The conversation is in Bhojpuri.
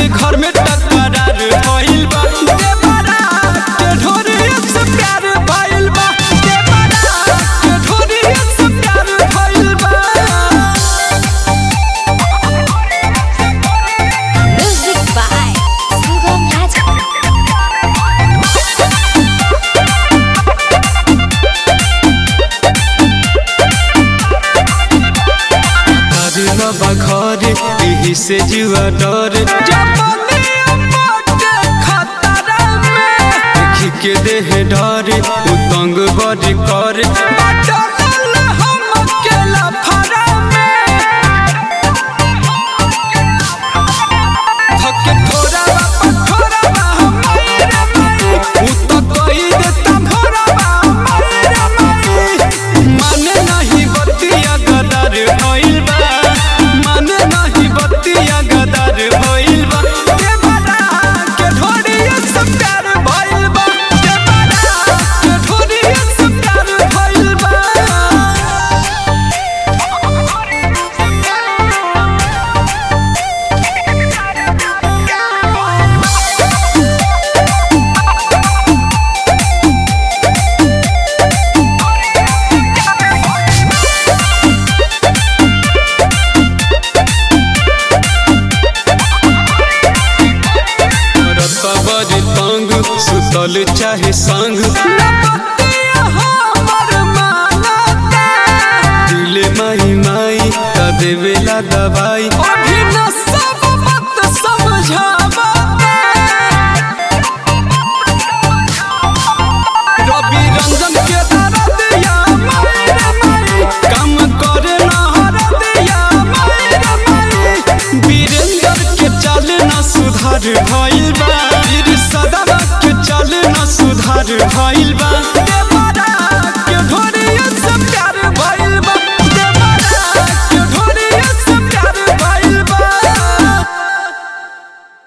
के घर में टकरार भइल बा देवरा के ढोरी से प्यार भइल बा देवरा के ढोरी से प्यार भइल बा Music by Sugam Raj. अरे बाबा घर यही से जुआ डर देखी के देह डर उतंग बड़ी कर धक्के थोड़ा बापा थोड़ा बा हमारे रे माई उ तो कही देता भोरा बा हमारे रे माई माने नहीं बतिया गदर भइल बा माने नहीं बतिया गदर भइल बा देवरा के ढोरी से प्यार भइल बा देवरा के ढोरी से प्यार भइल बा रत्ता बड़ी तंग सुतल चाहे संग दिले माई माई त देवेला दवाई रवि रंजन के दरदिया माई रे माई काम करे ना हरदिया माई रे माई वीरेंद्र के चाल ना सुधार भइल बा वीर सदा के चाल ना सुधार भइल बा